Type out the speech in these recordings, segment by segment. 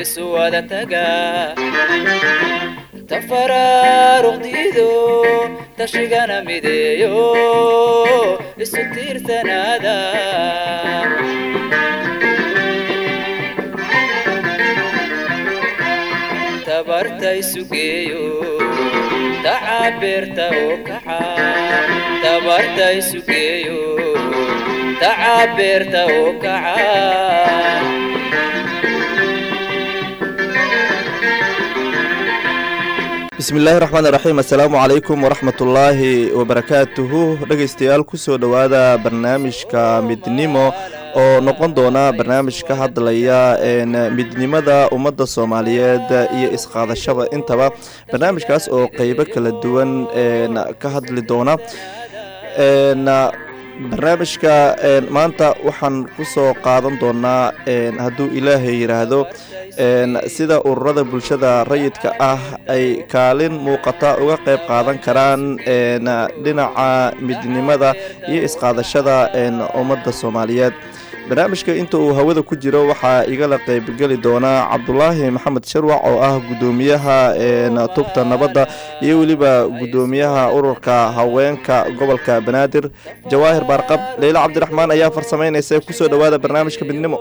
isu wada taga tafaraaruqdiido tashigana mideeyo isu tiirsanaada tabarta isu geeyo tacabeerta oo kaca tabarta isu geeyo tacabeerta oo kaca bismillaahi raxmaan iraxiim assalaamu calaykum waraxmatullaahi wabarakaatuhu dhegaystayaal kusoo dhowaada barnaamijka midnimo oo noqon doona barnaamij ka hadlaya midnimada ummadda soomaaliyeed iyo isqaadashada intaba barnaamijkaas oo qeybo kala duwan ka hadli doona barnaamijka maanta waxaan kusoo qaadan doonaa hadduu ilaahay yidhaahdo sida ururada bulshada rayidka ah ay kaalin muuqata uga qeyb qaadan karaan dhinaca midnimada iyo isqaadashada ummadda soomaaliyeed barnaamijka inta uu hawada ku jiro waxaa igala qeybgeli doonaa cabdulaahi maxamed sharwac oo ah gudoomiyaha tubta nabadda iyo weliba gudoomiyaha ururka haweenka gobolka banaadir jawaahir baarqab leyle cabdiraxmaan ayaa farsameynaysa kusoo dhowaada barnaamijka midnimo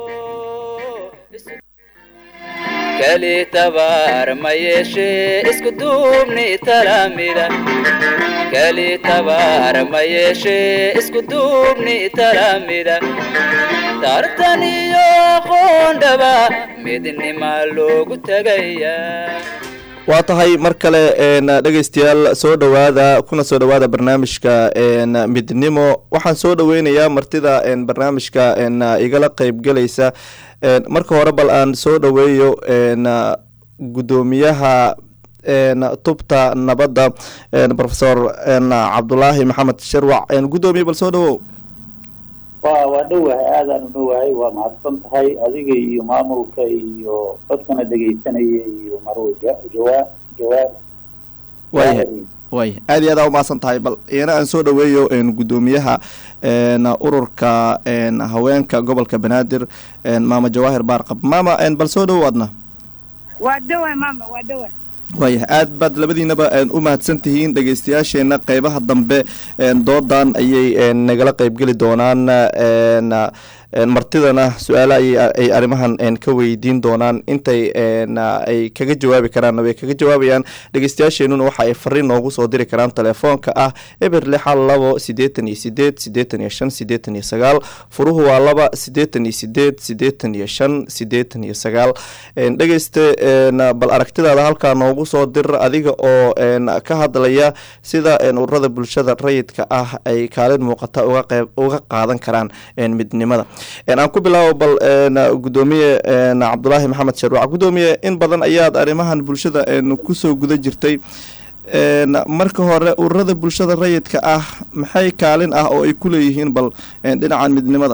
kali tabaar ma yeeshee isku duubni talaamida kali tabaar ma yeeshee isku duubni talaamida tartan iyo aqoondhaba midnima loogu tagayaa waa tahay mar kale dhegaystayaal soo dhowaada kuna soo dhowaada barnaamijka midnimo waxaan soo dhoweynayaa martida barnaamijka igala qeybgelaysa marka hore bal aan soo dhoweeyo gudoomiyaha tubta nabadda rofesor cabdulaahi maxamed sharwac gudoomiye bal soo dhowow wa waa dhowahay aadaan udhowahay waa mahadsan tahay adiga iyo maamulka iyo dadkana dhegaysanaya iyo marwe jawaa jawaab waya way aad iyo aad aa umahadsan tahay bal iyana aan soo dhoweeyo gudoomiyaha ururka haweenka gobolka banaadir maama jawaahir baarqab maama bal soo dhowow adna waa dhowa maama waa dhowa waaya aad baad labadiinaba u mahadsan tihiin dhegaystayaasheena qeybaha dambe doodan ayay nagala qeybgeli doonaan martidana su-aale ay arrimahan ka weydiin doonaan intay ay kaga jawaabi karaan way kaga jawaabayaan dhegeystayaasheenuna waxa ay fariin noogu soo diri karaan telefoonka ah eber lixal labo sideetan iyo sideed sideetan iyo shan sideetan iyo sagaal furuhu waa laba sideetan iyo sideed sideetan iyo shan sideetan iyo sagaal dhegeyste bal aragtidaada halkaa noogu soo dir adiga oo ka hadlaya sida ururada bulshada rayidka ah ay kaalin muuqata uga qeyb uga qaadan karaan midnimada aan ku bilaabo bal gudoomiye cabdulaahi maxamed sharwac gudoomiye in badan ayaad arrimahan bulshada kusoo guda jirtay marka hore ururada bulshada rayidka ah maxay kaalin ah oo ay ku leeyihiin bal dhinacan midnimada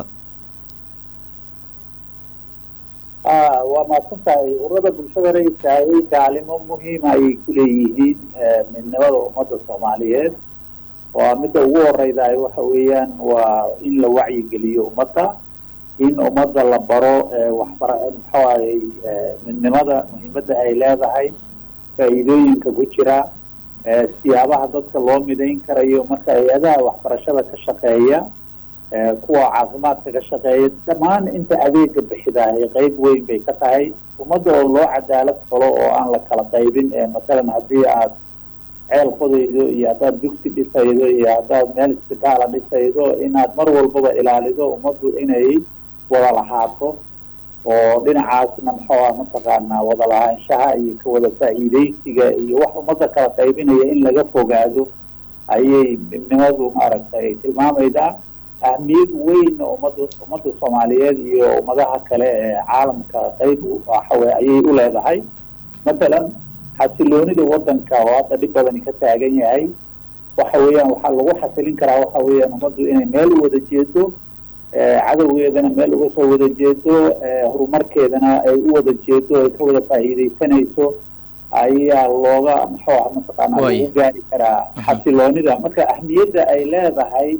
waa mahadsan tahay ururada bulshada rayidka ayay kaalimo muhiima ayay kuleeyihiin midnimada ummadda soomaaliyeed waa midda ugu horeydaay waxa weeyaan waa in la wacyigeliyo ummadda in ummadda la baro waxbara muxuu ahayy midnimada muhiimadda ay leedahay faa'iidooyinka ku jira siyaabaha dadka loo midayn karayo marka hay-adaha waxbarashada ka shaqeeya kuwa caafimaadka ka shaqeeya dhammaan inta adeega bixidahay qeyb weyn bay ka tahay ummadda oo loo cadaalad falo oo aan la kala qaybin matalan haddii aad ceel qodaydo iyo haddaad dugsi dhisaydo iyo haddaad meel isbitaala dhisaydo inaad mar walbaba ilaalido ummaddu inay wada lahaato oo dhinacaasna muxuu ah mataqaanaa wada lahaanshaha iyo ka wada faa'iidaysiga iyo wax ummadda kala qaybinaya in laga fogaado ayay midnimadu maaragtay tilmaamaydaa ahmiyad weyn ummadda ummadda soomaaliyeed iyo ummadaha kale ee caalamka qeyb waxawe ayay u leedahay matalan xasiloonida wadanka oo hadda dhib badani ka taagan yahay waxa weeyaan waxaa lagu xasilin karaa waxa weeyaan ummaddu inay meel u wada jeedo cadowgeedana meel uga soo wada jeedo horumarkeedana ay u wada jeedo ay ka wada faa'iidaysanayso ayaa looga muxuu ah mataqaana lagu gaari karaa xasiloonida marka ahmiyadda ay leedahay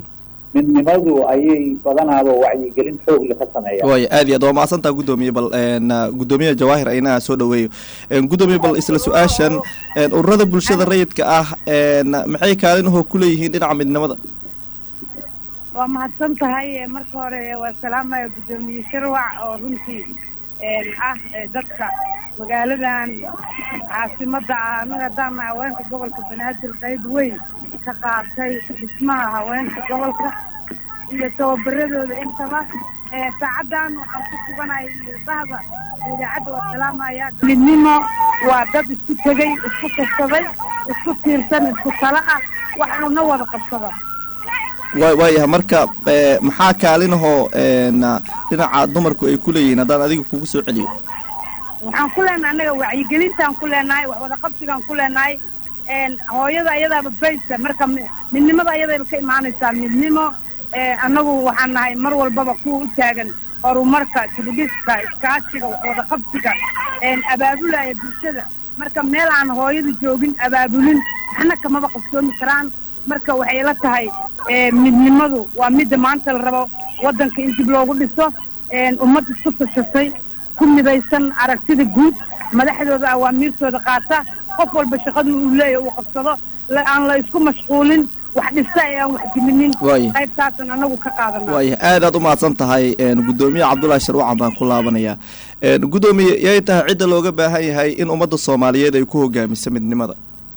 midnimadu ayay badanaaba wacyigelin xoogle ka sameeyaan waaya aad iyo aad waa mahadsantaa guddoomiye bal n guddoomiyaha jawaahir aynaha soo dhaweeyo guddoomiye bal isla su-aashan ururada bulshada rayidka ah n maxay kaalinahoo ku leeyihiin dhinaca midnimada waa mahadsan tahay marka hore waa salaamaya guddoomiye sharwac oo runtii ah dadka magaaladan caasimadda ah anaga haddaan haweenka gobolka banaadir qayb weyn ka qaatay dhismaha haweenka gobolka iyo tababaradooda intaba saacaddan waxaan ku suganahay bahda idaacadda waa salaamaya midnimo waa dad isku tegey isku kasaday isku tiirsan isku tala ah waxaana wada qabsada wa waayahay marka maxaa kaalinahoo dhinaca dumarku ay ku leeyihiin haddaan adiga kugu soo celiyo waxaan ku leenahay annaga wacyigelintaan ku leenahay wax wada qabsigaan ku leenahay hooyada ayadaaba baysa marka midnimada ayadayba ka imaanaysaa midnimo annagu waxaan nahay mar walbaba kuwa u taagan horumarka dibudhiska iskaashiga wax wada qabsiga abaabulaya bulshada marka meel aan hooyada joogin abaabulin waxna kamaba qabsoomi karaan marka waxay la tahay midnimadu waa midda maanta la rabo waddanka in dib loogu dhiso ummad isku tashatay ku midaysan aragtida guud madaxdooda awaamiirtooda qaata qof walba shaqadu uu leeyahy uu qabsado aan la isku mashquulin wax dhista ee aan wax diminin Waaya. qaybtaasan anagu ka qaadana waaya aad aad u mahadsan tahay guddoomiye cabdullaahi sharwacan baan ku laabanayaa guddoomiye yay tahay cidda looga baahan yahay in ummadda soomaaliyeed ay ku hogaamiso midnimada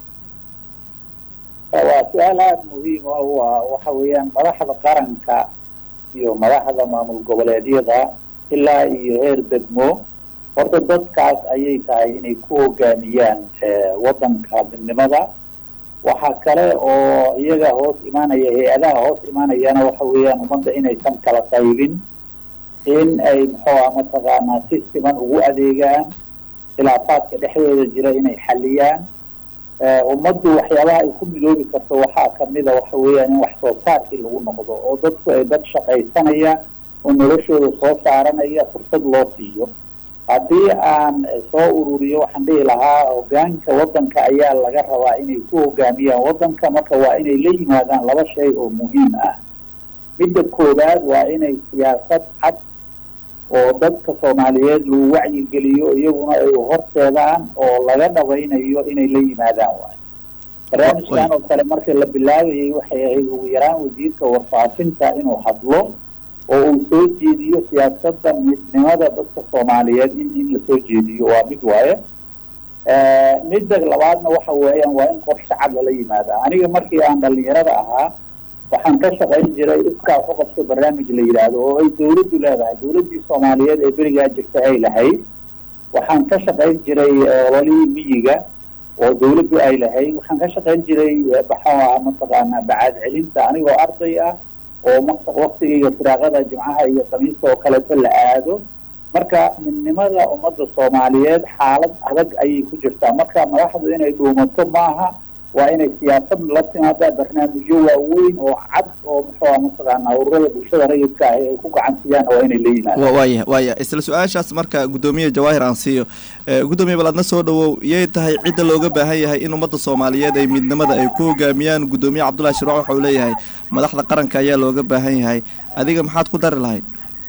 waa su-aal aada muhiim ah waa waxa weeyaan madaxda qaranka iyo madaxda maamul goboleedyada ilaa iyo heer degmo horta dadkaas ayay tahay inay ku hogaamiyaan eh, waddanka midnimada waxaa kale oo iyaga hoos imaanaya hay-adaha hoos imaanayana waxa weeyaan ummadda inaysan kala qaybin in ay muxuuha mataqaanaa si siman ugu adeegaan khilaafaadka dhexdooda jira inay xaliyaan Eh, ummaddu waxyaabaha ay ku midoobi karto waxaa kamida waxa weeyaan in wax soo saarkii lagu noqdo oo dadku ay dad shaqaysanaya oo noloshooda soo saaranaya fursad loo siiyo haddii aan eh, soo ururiyo waxaan dhihi lahaa hogaanka waddanka ayaa laga rabaa inay ku hogaamiyaan waddanka marka waa inay la yimaadaan laba shay oo muhiim ah midda koowaad waa inay siyaasad cad oo dadka soomaaliyeed lagu wacyigeliyo iyaguna ay horseedaan oo laga dhabaynayo inay la yimaadaan waay barnaamijkan oo kale markii la bilaabayay waxay ahayd ugu yaraan wasiirka warfaafinta inuu hadlo oo uu soo jeediyo siyaasadda midnimada dadka soomaaliyeed in in la soo jeediyo waa mid waaye Eh, midda labaadna waxa weeyaan waa in qorshe cad lala yimaada aniga markii aan dhalinyarada ahaa waxaan ka shaqayn jiray iskaa ku qabso barnaamij la yidhaahdo oo ay dawladdu leedahay dawladdii soomaaliyeed ee berigaa jirta ay lahayd waxaan ka shaqayn jiray eh, ololihii miyiga oo dawladdu ay lahayd waxaan ka shaqayn jiray eh, maxaa mataqaanaa bacaad celinta anigoo arday ah oo maq- waqtigayga firaaqada jimcaha iyo khamiista oo kaleeto la aado marka midnimada ummadda soomaaliyeed xaalad adag ayay ku jirtaa marka madaxdu inay dhuumato maaha waa inay siyaasad la timaadaa barnaamijyo waaweyn oo cad oo muxuuha mataqaanaa ururada bulshada rayidka ah ay ku gacansiyaan waa inay la yimaadaan wa waaya waaya isla su-aashaas marka guddoomiye jawaahir aan siiyo Eh, guddoomiye bal adna soo dhawow yay tahay cidda looga baahan yahay in ummadda soomaaliyeed ay midnimada ay ku hogaamiyaan guddoomiye cabdullahi shirwac waxa uu leeyahay madaxda qaranka ayaa looga baahan yahay adiga maxaad ku dari lahayd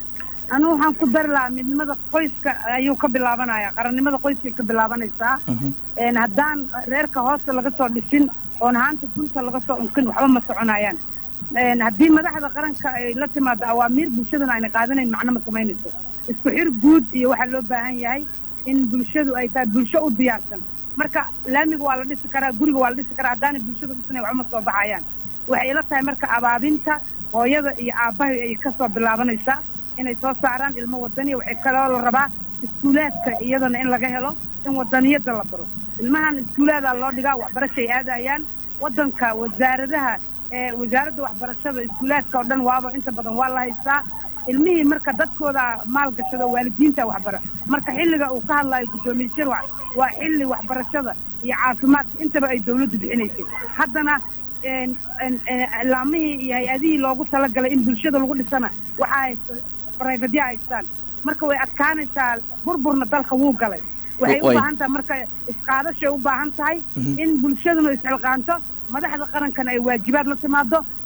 anigu waxaan ku dari lahaa midnimada qoyska ayuu ka bilaabanaya qarannimada qoyskay ka bilaabanaysaa een haddaan reerka hoosta laga soo dhisin oon haanta gunta laga soo unkin waxba ma soconayaan een haddii madaxda qaranka ay la timaado awaamiir bulshaduna ayna qaadanayn macno ma samaynayso isku xir guud iyo waxaa loo baahan yahay in bulshadu ay tahay bulsho u diyaarsan marka laamiga waa la dhisi karaa guriga waa la dhisi karaa haddaanay bulshadu dhisnayn waxba ma soo baxayaan waxay ila tahay marka abaabinta hooyada iyo aabbahay ay ka soo bilaabanaysaa inay soo saaraan ilmo wadaniya waxay kaloo la rabaa iskuulaadka iyadana in laga helo in wadaniyada la baro ilmahan iskuulaadaa loo dhigaa waxbarashay aadayaan wadanka wasaaradaha ee wasaaradda waxbarashada iskuulaadka oo dhan waaba inta badan waa la haystaa ilmihii marka dadkooda maalgashado waalidiinta waxbara marka xilliga uu ka hadlayo guddoomiye shirwac waa xilli waxbarashada iyo caafimaadka intaba ay dawladdu bixinaysay haddana een een een laamihii iyo hay-adihii loogu talagalay in bulshada lagu dhisana waxaa haysta brifadya haystaan marka way adkaanaysaa burburna dalka wuu galay waxay u Way. baahan tahay marka isqaadashay u baahan tahay Mhm. in bulshaduna isxilqaanto madaxda qarankana ay waajibaad la timaado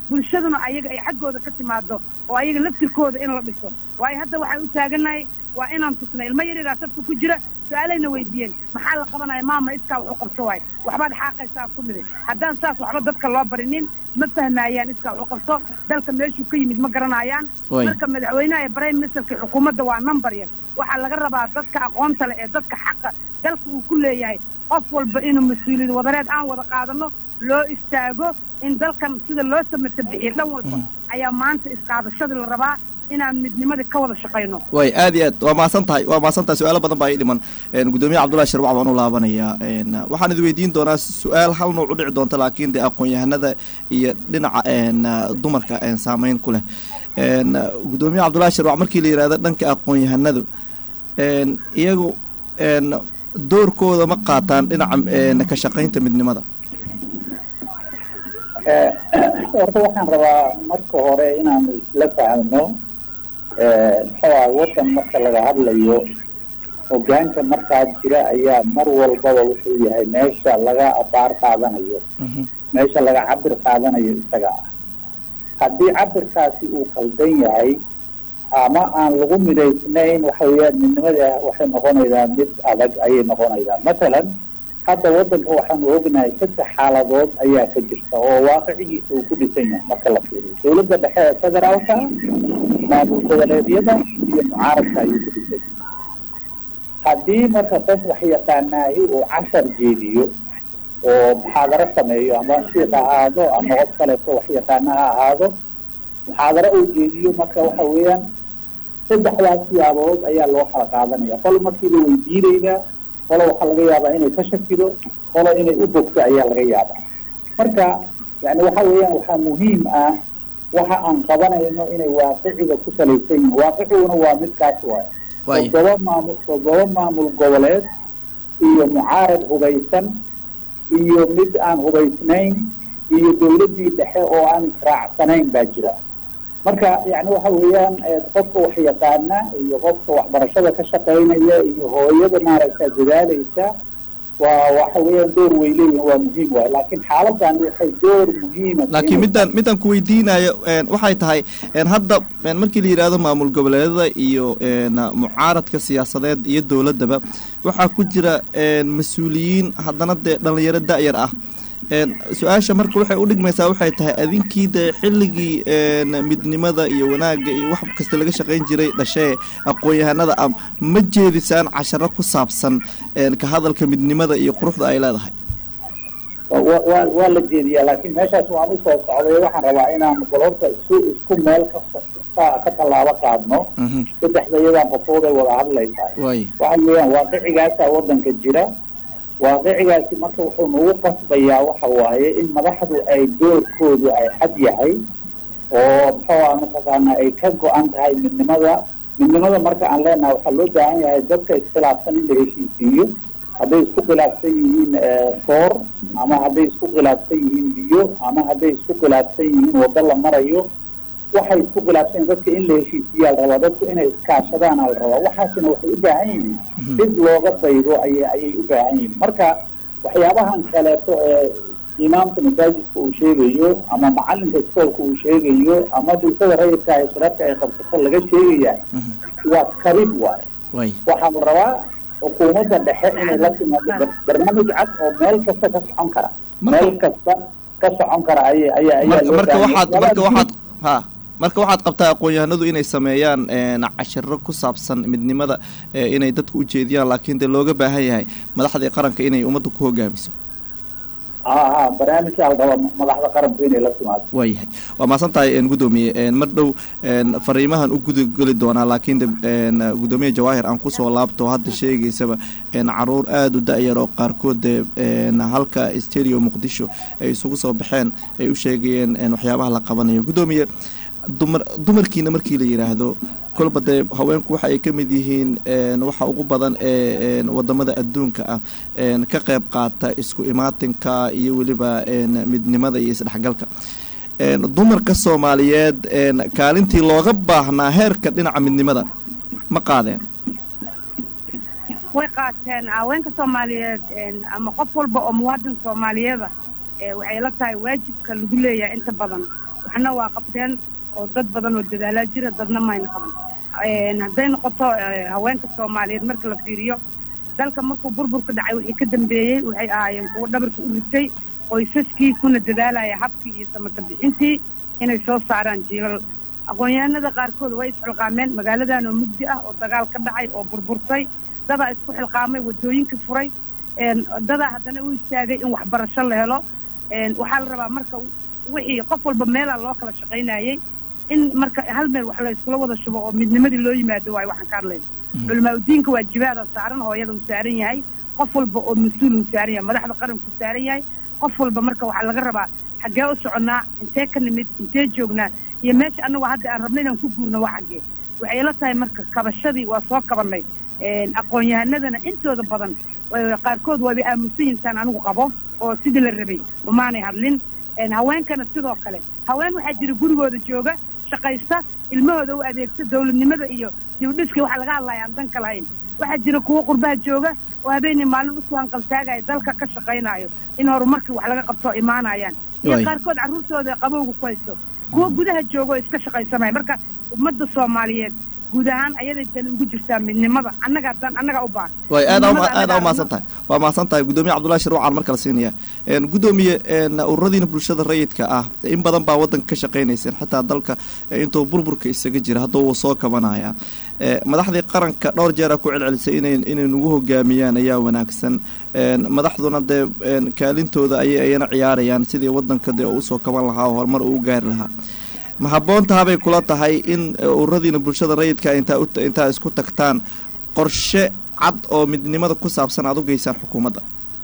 bulshaduna ayaga ay xaggooda ka timaado oo ayaga laftirkooda in la dhiso waayo hadda waxaan u taaganahay waa inaan tusna ilmo yaryaraas afka ku jira su-aalayna weydiiyeen maxaa la qabanaya maama iskaa wax u qabso waayo waxbaad xaaqaysaa ku midi haddaan saas waxba dadka loo barinin ma fahmaayaan iskaa wax u qabso dalka meeshuu ka yimid ma garanayaan Way. marka madaxweynaha iyo prime ministerka xukuumadda waa number yar waxaa laga rabaa dadka aqoonta leh ee dadka xaqa dalka uu ku leeyahay qof walba inuu mas-uuliyad wadareed aan wada qaadano loo istaago in dalkan sida loo samata bixiyo dhan walba ayaa maanta isqaadashadii la rabaa inaan midnimadii ka wada shaqayno way aad iyo aad waa mahadsan tahay waa mahadsan tahay su-aalo badan baa ii dhiman Een, gudoomiye cabdullahi sharwac baan u laabanayaa Een, waxaan idin weydiin doonaa su-aal hal nooc u dhici doonta laakiin dee aqoon-yahanada iyo dhinaca een, dumarka een, saameyn ku leh Een, gudoomiye cabdullahi sharwac markii la yihahdo dhanka aqoon-yahanadu een, iyagu een, doorkooda ma qaataan dhinaca een, ka shaqaynta midnimada Eh, horta waxaan rabaa marka hore inaanu isla fahmno eh, muxuu ahay waddan marka laga hadlayo hogaanka markaa jira ayaa mar walbaba wuxuu yahay meesha laga abaar qaadanayo Mhm. meesha laga cabir qaadanayo isaga ah haddii cabirkaasi uu qaldan yahay ama aan lagu midaysnayn waxa weeyaan midnimada waxay noqonaydaa mid adag ayay noqonaydaa matalan hadda waddanka waxaanu ognahay saddex xaaladood ayaa ka jirta oo waaqicigiisa uu ku dhisan yahay marka la fiiriyo dowladda dhexe ee federaalka maamul goboleedyada iyo mucaaradka ayuu ku dhisan yahay haddii marka qof wax yaqaanaahi uu cashar jeediyo oo muxaadaro sameeyo ama shiik ha ahaado ama qof kaleeto wax yaqaana ha ahaado muxaadaro uu jeediyo marka waxa weeyaan saddexdaas siyaabood ayaa loo kala qaadanaya qolo markiiba weydiinaydaa qolo waxaa laga yaabaa inay ka shakido qolo inay u bogto ayaa laga yaabaa marka yani waxa weeyaan waxaa muhiim ah waxa aan qabanayno inay waaqiciga ku salaysan yihiin waaqiciguna waa midkaas waaye Waay. toddoba maamul toddoba maamul goboleed iyo mucaarad hubaysan iyo mid aan hubaysnayn iyo dowladdii dhexe oo aan israacsanayn baa jira marka yani waxa weeyaan eh, qofka wax yaqaana iyo qofka waxbarashada ka shaqaynaya iyo hooyada maaragta dadaalaysa waa waxa weeyaan door way leeyihin waa muhiim waay laakiin xaaladan waxay door muhiima laakiin midaan midaan ku weydiinayo een, waxay tahay een, hadda een, markii la yidhaahdo maamul goboleedada iyo een, mucaaradka siyaasadeed iyo dowladdaba waxaa ku jira een, mas-uuliyiin haddana dee dhallinyaro da-yar ah een, su-aasha marka waxay u dhigmaysaa waxay tahay adinkii dee xilligii een, midnimada iyo wanaagga iyo wax kasta laga shaqayn jiray dhashee aqoon-yahanada ah ma jeedisaan casharo ku saabsan een, ka hadalka midnimada iyo quruxda ay leedahay wa wa waa la jeediyaa laakiin meeshaas waan usoo socday waxaan rabaa inaan bal horta isu isku meel ka ka ka tallaabo qaadno Mhm. saddexda iyadaan qofood ay wada hadlaysaa waay waxa weeyaan waaqicigaasaa waddanka jira waaqicigaasi marka wuxuu nagu qasbayaa waxa waaye in madaxdu ay doorkoodu ay xad yahay oo muxuu ah mataqaanaa ay ka go-an tahay midnimada midnimada marka aan leenahay waxaa loo baahan yahay dadka iskhilaafsan in la heshiisiiyo hadday isku khilaafsan yihiin eh, soor ama hadday isku khilaafsan yihiin biyo ama hadday isku khilaafsan yihiin waddo la marayo waxay isku khilaafsan yihiin dadka in la heshiisiyaa la rabaa dadku inay iskaashadaan aa la rabaa waxaasina waxay u baahan yihiin dib looga daydo ayay ayay u baahan yihiin marka waxyaabahan kaleeto ee imaamka masaajidka uu sheegayo ama macalinka iskoolka uu sheegayo ama bulshada rayidka ee shirarka ay qabsato laga sheegayaa waa kabid waaye waay waxaa la rabaa xukuumadda dhexe inay la timaado bar- barnaamij cad oo meel kasta ka socon kara Marka- meel kasta ka socon kara aya ayaa ayaa marka loo marka baahan waxaad yahay. marka waxaad ha marka waxaad qabtaa aqoon-yahanadu inay sameeyaan een, cashiro ku saabsan midnimada ee, inay dadka u jeediyaan laakiin dee looga baahan yahay madaxdii qaranka inay ummadda ku hogaamiso ha ha barnaamijkaa la rabaa madaxda qaranku inay la timaado waayahay waa mahadsan tahay een, gudoomiye een, mar dhow een, fariimahan u gudageli doonaa laakiin de een, gudoomiye jawaahir aan kusoo laabto hadda sheegaysaba een, caruur aada u da-yar oo qaarkood dee een, halka stereo muqdisho ay isugu soo baxeen ay u sheegayeen een, waxyaabaha la qabanayo gudoomiye dumar dumarkiina markii la yidhaahdo kolba dee haweenku waxa ay ka mid yihiin een, waxa ugu badan ee een, wadamada adduunka ah een, ka qayb qaata isku imaatinka iyo weliba een, midnimada iyo isdhexgalka een, dumarka soomaaliyeed een, kaalintii looga baahnaa heerka dhinaca midnimada ma qaadeen way qaateen haweenka soomaaliyeed een, ama qof walba oo muwaadin soomaaliyeeda ee waxay la tahay waajibka lagu leeyahay inta badan waxna waa qabteen oo dad badan oo dadaalaa jira dadna mayna qaban hadday noqoto haweenka soomaaliyeed marka la fiiriyo dalka markuu burburka dhacay wixii ka dambeeyey waxay ahaayeen kuwo dhabarka u ritay qoysaskii kuna dadaalaya habkii iyo samata bixintii inay soo saaraan jiilal aqoon-yahanada qaarkood way isxilqaameen magaaladan oo mugdi ah oo dagaal ka dhacay oo burburtay dadaa isku xilqaamay waddooyinka furay dadaa haddana u istaagay in waxbarasho la helo waxaa la rabaa marka wixii qof walba meelaa loo kala shaqaynayey in marka hal meel wax la iskula wada shubo oo midnimadii loo yimaado waayo waxaan ka hadlayna culamaa udiinka waajibaada saaran hooyada uu saaran yahay qof walba oo mas-uul uu saaran yahay madaxda qaranku saaran yahay qof walba marka waxaa laga rabaa xaggee u soconnaa intee ka nimid intee joognaa iyo meesha annagu hadda aan rabna inaan ku guurno waa xaggee waxay ila tahay marka kabashadii waa soo kabannay aqoon-yahanadana intooda badan qaarkood waaba aamusan yihinsaan anigu qabo oo sidii la rabay umaanay hadlin haweenkana sidoo kale haween waxaa jira gurigooda jooga shaqaysta ilmahooda u adeegta dawladnimada iyo dibdhiskii waxaa laga hadlaya aan danka lahayn waxaa jira kuwo qurbaha jooga oo habeenii maalin usoo hanqaltaagaya dalka ka shaqaynayo in horumarkii wax laga qabto imaanayaan iyo qaarkood carruurtooda qabowga ku haysto kuwo gudaha jooga oo iska shaqaysanaya marka ummadda soomaaliyeed guud ahaan ayaday dan ugu jirtaa midnimada annagaa dan annagaa u baahan way aada aada umahadsan tahay waa mahadsan tahay guddoomiye cabdullahi sharwacan mar kale siinaya guddoomiye ururadiina bulshada rayidka ah in badan baa waddanka ka shaqaynayseen xitaa dalka intuu burburka isaga jira hadduu wuu soo kabanaya madaxdii qaranka dhowr jeera ku celcelisay ina inay nagu hogaamiyaan ayaa wanaagsan madaxduna dee kaalintooda ayay ayana ciyaarayaan sidii waddanka dee usoo kaban lahaa oo horumar uu gaari lahaa ma habboontahabay kula tahay in ururadiina bulshada rayidka intaa intaa isku tagtaan qorshe cad oo midnimada ku saabsan aad u geysaan xukuumadda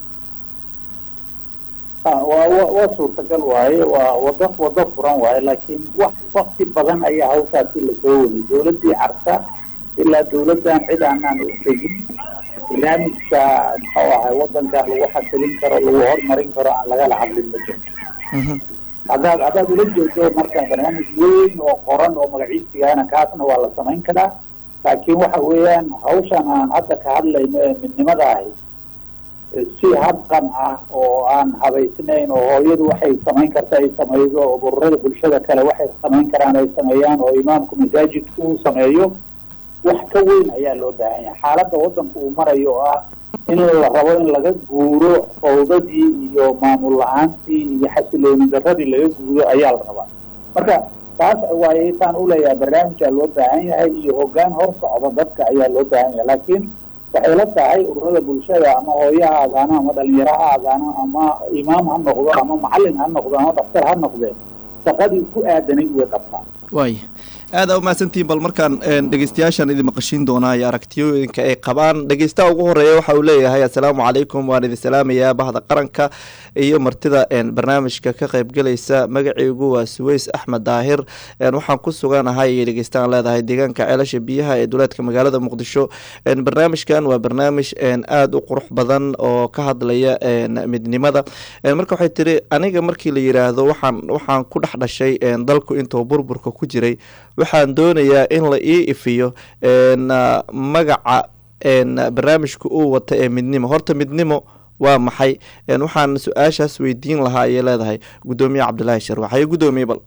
waa waa suurtagal waaye waa wado wado furan waaye laakiin wax wakti badan ayaa hawshaasi lasoo waday dawladdii carta ilaa dawladdan cid aanaan u tegin barnaamijka muxuu ahay waddankan lagu xasilin karo lagu hormarin karo aan lagala hadlin ma jirto haddaad haddaad ula jeedo marka barnaamij weyn oo qoran oo magaciisigaana kaasna waa la samayn karaa laakiin waxa weeyaan hawshan aan hadda ka hadlayno ee midnimada ahi si habqan ah oo aan habaysnayn oo hooyadu waxay samayn karta ay samaydo oo ururada bulshada kale waxay samayn karaan ay sameeyaan oo imaamku masaajidku uu sameeyo wax ka weyn ayaa loo baahan yahay xaaladda waddanku uu marayo oo ah in la rabo in laga guuro fawdadii iyo maamul la-aantii iyo xasilooni daradii laga guuro ayaa la rabaa marka taas waaye taan uleeyahay barnaamijaa loo baahan yahay iyo hoggaan hor socda dadka ayaa loo baahan yahay laakiin waxay la tahay ururada bulshada ama hooyo ha aadaano ama dhalinyaro ha aadaano ama imaam ha noqdo ama macalin ha noqdo ama daktar ha noqdee shaqadii ku aadanayd way qabtaan waay aada umahadsantihiin bal markaan dhegeystayaashaan idin maqashiin doonaa iyo aragtiyooyinka ay qabaan dhegeystaha ugu horeeya waxa uu leeyahay assalaamu calaykum waan idin salaamayaa bahda qaranka iyo martida barnaamijka ka qaybgelaysa magaceygu waa suweys axmed daahir waxaan ku suganahay iyo dhegeystaaan leedahay deegaanka ceelasha biyaha ee duleedka magaalada muqdisho barnaamijkan waa barnaamij aada u qurux badan oo ka hadlaya midnimada marka waxay tiri aniga markii la yiraahdo waxaan waxaan ku dhex dhashay dalku intuu burburka ku jiray waxaan doonayaa in la ii ifiyo magaca barnaamijka uu wata ee midnimo horta midnimo waa maxay waxaan su-aashaas weydiin lahaa ayay leedahay guddoomiye cabdilaahi sharwax haye guddoomiye bal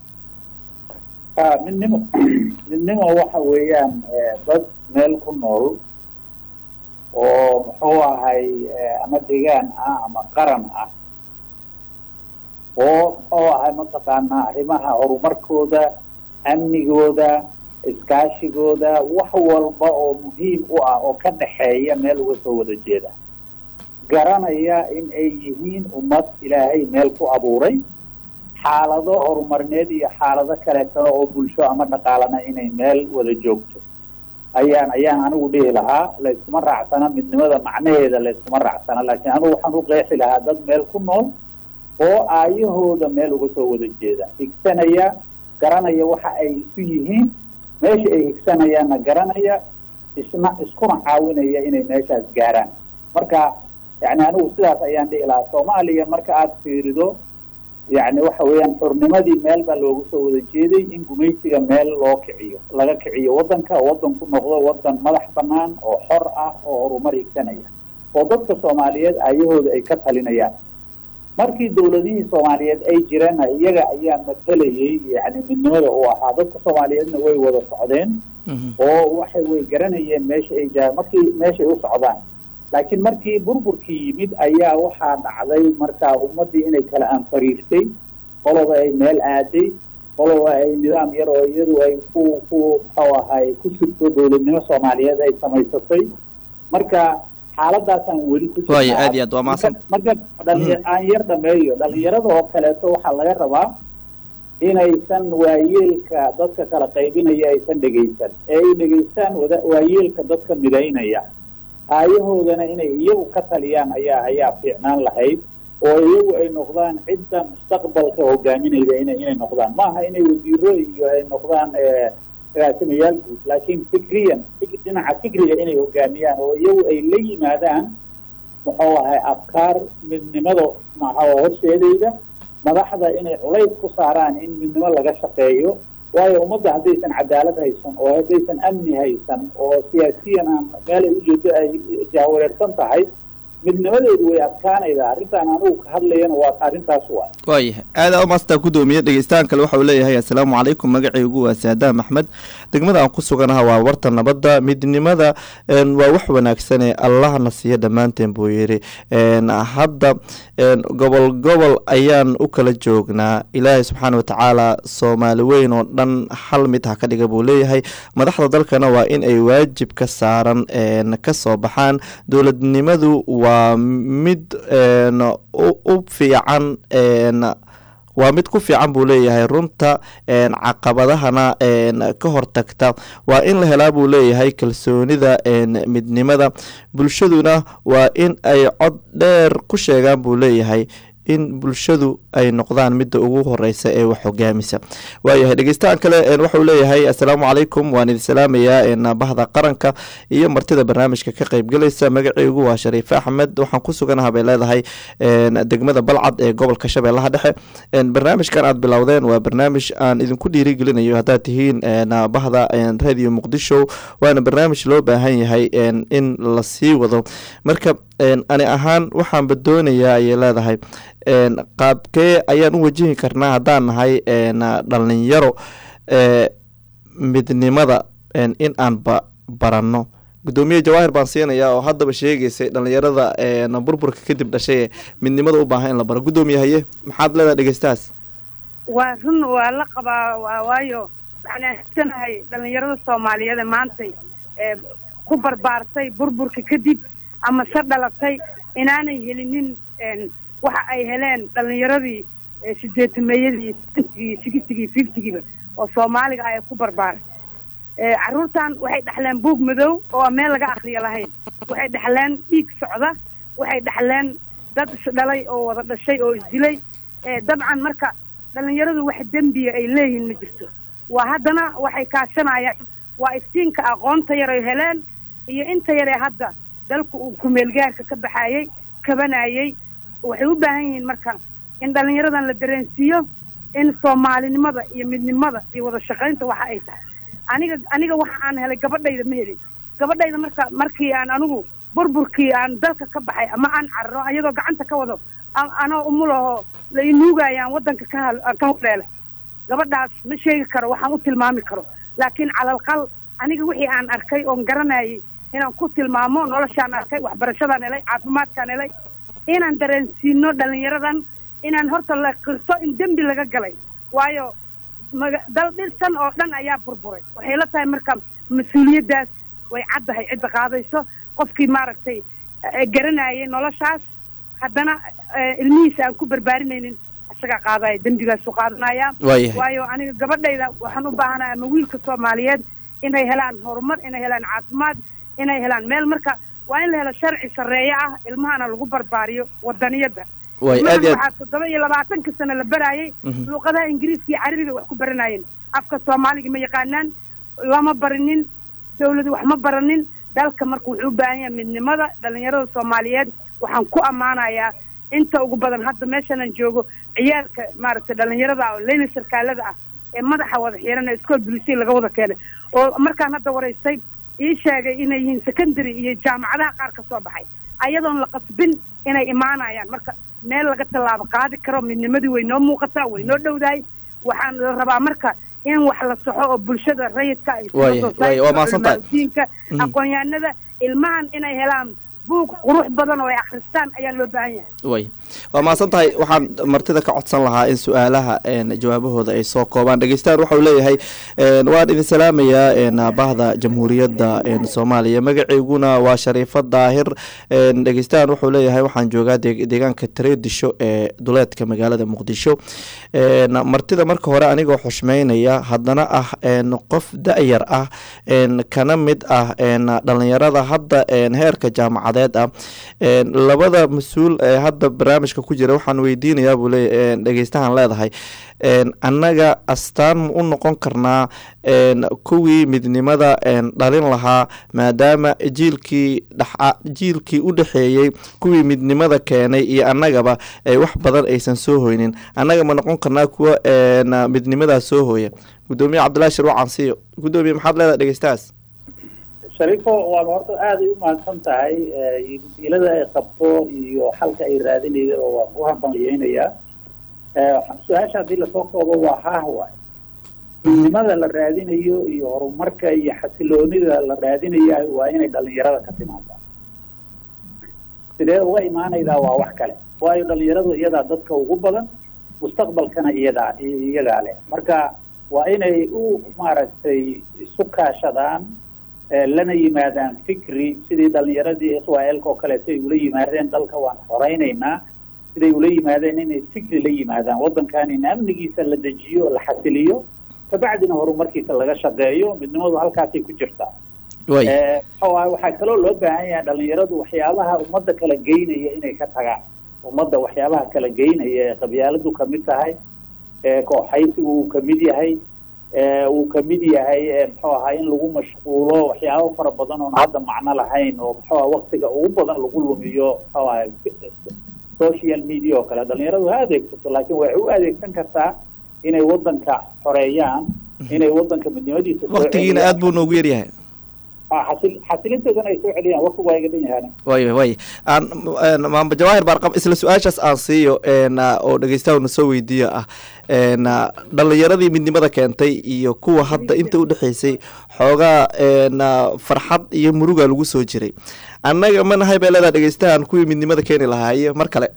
midnimo midnimo waxa weeyaan dad meel ku nool oo muxuu ahay ama degaan ah ama qaran ah oo muxuu ahay mataqaanaa arrimaha horumarkooda amnigooda iskaashigooda wax walba oo muhiim u ah oo ka dhexeeya meel uga soo wada jeeda garanaya in ay yihiin ummad ilaahay meel ku abuuray xaalado horumarineed iyo xaalado kaleetana oo bulsho ama dhaqaalana inay meel wada joogto ayaan ayaan anigu dhihi lahaa layskuma raacsana midnimada macnaheeda layskuma raacsana laakiin anigu waxaan u qeexi lahaa dad meel ku nool oo aayahooda meel uga soo wada jeeda higsanaya garanaya waxa ay isu yihiin meesha ay higsanayaanna garanaya isna iskuna caawinaya inay meeshaas gaaraan marka yani anigu sidaas ayaan dhihi lahaa soomaaliya marka aada fiirido yani waxa weeyaan xurnimadii meel baa loogu soo wada jeeday in gumaysiga meel loo kiciyo laga kiciyo waddanka waddan ku noqdo waddan madax banaan oo xor ah oo horumar higsanaya oo dadka soomaaliyeed aayahooda ay ka talinayaan markii dowladihii soomaaliyeed ay jireenna iyaga ayaa matalayay yani midnimada uu ahaa dadka soomaaliyeedna way wada socdeen oo waxay way garanayeen meesha ay jaa markii meeshay u socdaan laakiin markii burburkii yimid ayaa waxaa dhacday markaa ummaddii inay kala anfariirtay qoloba ay meel aaday qoloba ay nidaam yar oo iyadu ay ku ku muxuu ahay ku sugto dowladnimo soomaaliyeed ay samaysatay marka xaaladaasaan weli ku waayo aad iyo aad waa mahadsan marka dhalinya aan yar dhameeyo dhalinyarada oo kaleeto waxaa laga rabaa inaysan waayeelka dadka kala qaybinaya aysan dhegaysan ee ay dhegaystaan wada waayeelka dadka midaynaya aayahoodana inay iyagu ka taliyaan ayaa ayaa fiicnaan lahayd oo iyagu ay noqdaan cidda mustaqbalka hogaaminayda ina inay noqdaan maaha inay wasiiro iyo ay noqdaan agaasimayaal guud laakiin fikriyan dhinaca fikriga inay hogaamiyaan oo iyagu ay la yimaadaan muxuu ahay afkaar midnimada maxa horseedayda madaxda inay culays ku saaraan in midnimo laga shaqeeyo waayo ummadda haddaysan cadaalad haysan oo haddaysan amni haysan oo siyaasiyan aan meelay ujeedo ay jahwareersan tahay midnimadeedu way adkaanaydaa arrintaan anugu ka hadlayana waa arrintaas waa waayahay aada u maastaa gudoomiye dhegeystaan kale waxa uu leeyahay assalaamu calaykum magacaygu waa saadaam axmed degmada aan ku suganaha waa warta nabadda midnimada waa wax wanaagsane allahna siiya dhammaanteen buu yidhi hadda gobol gobol ayaan u kala joognaa ilaahay subxaana watacaala soomaali weyn oo dhan hal mid ha ka dhiga buu leeyahay madaxda dalkana waa in ay waajib ka saaran ka soo baxaan dowladnimadu waa mid u fiican waa mid ku fiican buu leeyahay runta caqabadahana ka hortagta waa in la helaa buu leeyahay kalsoonida midnimada bulshaduna waa in ay cod dheer ku sheegaan buu leeyahay in bulshadu ay noqdaan midda ugu horeysa ee wax hogaamisa waayahay dhegeystahan kale waxauu leeyahay assalaamu calaykum waan idin salaamayaa bahda qaranka iyo martida barnaamijka ka qeybgalaysa magaceygu waa shariif axmed waxaan ku suganaha bay leedahay degmada balcad ee gobolka shabeellaha dhexe barnaamijkan aad bilowdeen waa barnaamij aan idinku dhiirigelinayo haddaad tihiin bahda radio muqdisho waana barnaamij loo baahan yahay in la sii wado marka ani ahaan waxaanba doonayaa ayay leedahay qaabkee ayaan u wajihi karnaa haddaan nahay dhalinyaro midnimada in aan ba baranno gudoomiye jawaahir baan siinayaa oo haddaba sheegeysay dhalinyarada burburka kadib dhashay midnimada u baahan in la baro gudoomiye haye maxaad leedahay dhegeystahaas waa run waa la qabaa waayo waxaan aaminsanahay dhalinyarada soomaaliyeed ee maantay ku barbaartay burburka kadib ama se dhalatay inaanay helinin waxa ay heleen dhalinyaradii sideetameeyadii sentigii sixtigii fiftigiiba oo soomaaliga ah ee ku barbaaray carruurtan waxay dhexleen buug madow oo aan meel laga akriyo lahayn waxay dhexleen dhiig socda waxay dhexleen dad isdhalay oo wada dhashay oo isdilay dabcan marka dhalinyaradu wax dembiya ay leeyihiin ma jirto waa haddana waxay kaashanayaan waa iftiinka aqoonta yar ay heleen iyo inta yaree hadda dalku uu kumeelgaarka ka baxayey kabanayey waxay u baahan yihiin marka in dhalinyaradan la dareensiiyo in soomaalinimada iyo midnimada iyo wada shaqaynta waxa ay tahay aniga aniga waxa aan helay gabadhayda ma helin gabadhayda marka markii aan anigu burburkii aan dalka ka baxay ama aan cararo ayadoo gacanta ka wado anoo umulahoo la inuugayaan waddanka ka ka hodheelay gabadhaas ma sheegi karo waxaan u tilmaami karo laakiin calalqal aniga wixii aan arkay oon garanayay inaan ku tilmaamo noloshaan arkay waxbarashadaan helay caafimaadkaan helay inaan dareensiino dhalinyaradan inaan horta la qirto in dembi laga galay waayo maga dal dhirsan oo dhan ayaa burburay waxay la tahay marka mas-uuliyaddaas way caddahay cidda qaadayso qofkii maaragtay garanayay noloshaas haddana ilmihiisa aan ku barbaarinaynin isagaa qaadaya dembigaasu qaadanaya waayo aniga gabadhayda waxaan u baahanaya ama wiilka soomaaliyeed inay helaan horumar inay helaan caafimaad inay helaan meel marka waa in la helo sharci sarreeye ah ilmahana lagu barbaariyo wadaniyadda waxaa toddoba iyo labaatanka sano la baraayay luuqadaha ingiriiska iyo carabiga wax ku baranayeen afka soomaaliga ma yaqaanaan lama barinin dawladu wax ma baranin dalka marka wuxuu u baahan yahay midnimada dhalinyarada soomaaliyeed waxaan ku ammaanayaa inta ugu badan hadda meeshanaan joogo ciyaalka maaragtay dhalinyarada oo leyla sarkaalada ah ee madaxa wada xiran ee iskool bulisiya laga wada keenay oo markaan hadda waraystay ii sheegay inay yihiin secondary iyo jaamacadaha qaar ka soo baxay ayadoon la qasbin inay imaanayaan marka meel laga tallaabo qaadi karo midnimadii way noo muuqataa way noo dhowdahay waxaan la rabaa marka in wax la saxo oo bulshada rayidka ay sida Waaya, society, waaya, waa mahadsantahay. diinka Mhm. aqoon-yahanada ilmahan inay helaan buug qurux badan oo ay akhristaan ayaa loo baahan yahay way waa mahadsan tahay waxaan martida ka codsan lahaa in su-aalaha een, jawaabahooda ay soo koobaan dhegeystayaal waxau leeyahay een, waan idin salaamayaa een, bahda jamhuuriyadda een, soomaaliya magaceyguna waa shariifo daahir een, dhegeystayaal wuxuu leeyahay waxaan joogaa deeg- deegaanka tareedisho ee duleedka magaalada muqdisho een, martida marka hore anigoo xushmeynaya haddana ah een, qof da-yar ah een, kana mid ah een, dhalinyarada hadda een, heerka jaamacadeed ah een, labada mas-uul ee hadda barnaamijka ku jira waxaan weydiinayaa buu leeya een, dhegeystahan leedahay een, annaga astaan ma u noqon karnaa een, kuwii midnimada een, dhalin lahaa maadaama jiilkii dhaxa jiilkii u dhexeeyey kuwii midnimada keenay iyo annagaba ay wax badan aysan soo hoynin annaga ma noqon karnaa kuwa een, midnimadaas soo hooya gudoomiye cabdillahi shirwacan siiyo gudoomiye maxaad leedahay dhegeystahaas shariifo waaba horta aad ay u mahadsan tahay ilada ay qabto iyo xalka ay raadinayda oo waan ku hambaliyeynayaa su-aasha haddii lasoo koobo waa haah waay midnimada la raadinayo iyo horumarka iyo xasiloonida la raadinaya waa inay dhalinyarada ka timaadaa sidee uga imaanaydaa waa wax kale waayo dhalinyaradu iyadaa dadka ugu badan mustaqbalkana iyadaa iyagaa leh marka waa inay u maaragtay isu kaashadaan eh, lana yimaadaan fikri sidii dhalinyaradii israel-ka oo kaleeto ay ula yimaadeen dalka waan horeynaynaa siday ula yimaadeen inay fikri la yimaadaan waddankan in amnigiisa la dejiyo la xasiliyo kabacdina horumarkiisa laga shaqeeyo midnimadu halkaasay ku jirtaa way Eh, waxa waaye waxaa kaloo loo baahan yahay dhalinyaradu waxyaabaha ummadda kala geynaya inay ka tagaan ummadda waxyaabaha kala geynaya ee qabyaaladu kamid tahay ee kooxaysigu uu kamid yahay ee uu kamid yahay ee muxuu ahaa in lagu mashquulo waxyaabo fara badan oon hadda macno lahayn oo muxuu aha waktiga ugu badan lagu lumiyo muxuu ahay social media oo kale dhalinyaradu ha adeegsato laakiin waxay u adeegsan kartaa inay waddanka xoreeyaan inay waddanka midnimadiisa soo waqtigiina celiyaan. aad buu noogu yaryahay Ah, xasil- xasilintoodana ay soo celiyaan waqtigu waa iga dhan yahaan way way aan een, maamba jawaahir baarqab isla su-aashaas aan siiyo een, ah, oo dhegeystaha soo weydiiyo ah een, ah, dhalinyaradii midnimada keentay iyo kuwa hadda inta u dhexeysay xoogaa een, ah, farxad iyo muruga lagu soo jiray annaga ma nahay bay leedahay dhegeystahan kuwii midnimada keeni lahaa iyo mar kale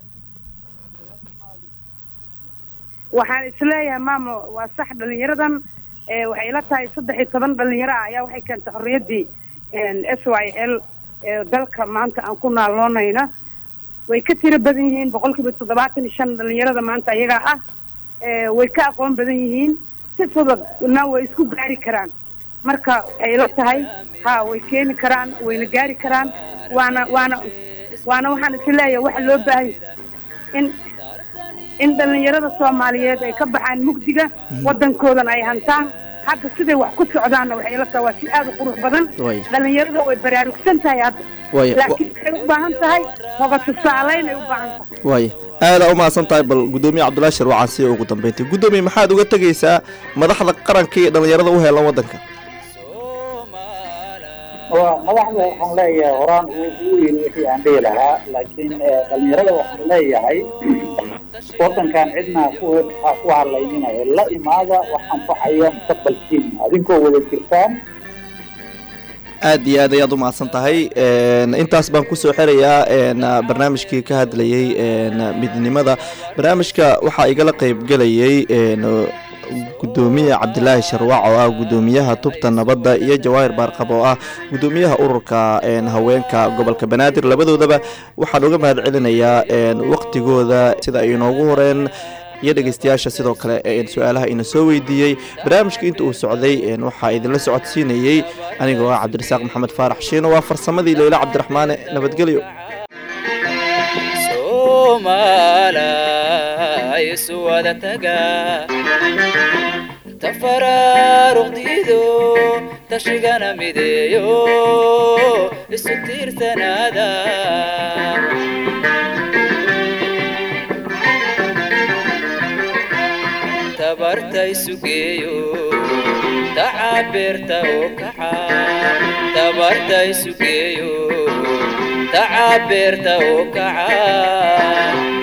waxaan isleeyahay maamo waa sax dhalinyaradan eh, waxay ila tahay saddex iyo toban dhalinyaro ah ayaa waxay keentay xorriyaddii s y l ee dalka maanta aan ku naaloonayna way ka tiro badan yihiin boqolkiiba toddobaatan iyo shan dhalinyarada maanta iyagaa ah eh, way ka aqoon badan yihiin si fududna way isku gaari karaan marka waxay ila tahay ha way keeni karaan wayna gaari karaan waana waana waana waxaan isleeyahay waxa loo baahay in in dhalinyarada soomaaliyeed ay ka baxaan mugdiga waddankoodana ay hantaan hadda siday wax ku socdaanna waxay ila tahay waa si aad u qurux badan Way. dhalinyarada way baraarugsan tahay hadda way laakiin waxay u baahan tahay hoga tusaalayn ay u baahan tahay way aadaa u mahadsan tahay bal gudoomiye cabdullahi shirwacan siiyo ugu dambeyntii gudoomiye maxaad uga tegeysaa madaxda qaranka iyo dhalinyarada u heelan waddanka waa madaxda waxaan leeyahay horaan uu uu yiri wixii aan dhihi lahaa laakiin eh, dhalinyarada waxaan leeyahay waddankan cidna ha ku ha ku hadlayninayo la imaada wax anfacaya mustaqbalkiina adinkoo wada jirtaan aad iyo aad ayaad u mahadsan tahay een, intaas baan kusoo xerayaa een, barnaamijkii ka hadlayey een, midnimada barnaamijka waxaa igala qeybgelayey een, gudoomiye cabdilaahi sharwac oo ah gudoomiyaha tubta nabadda iyo jawaahir baarqab oo ah gudoomiyaha ururka een, haweenka gobolka banaadir labadoodaba waxaan uga mahad celinayaa een, waqtigooda sida ay inoogu horeen iyo dhegeystayaasha sidoo kale ee su-aalaha ina soo weydiiyey barnaamijka inta uu socday een, waxaa idinla socodsiinayey anigoo ah cabdirasaaq maxamed faarax shiino waa farsamadii leyla cabdiraxmaane nabadgelyo soomaalay isu wada taga tafaraaruqdiido tashigana mideeyo isu tiirsanaada tabarta isu geeyo tacabeerta oo kaxa tabarta isu geeyo tacabeerta oo kaca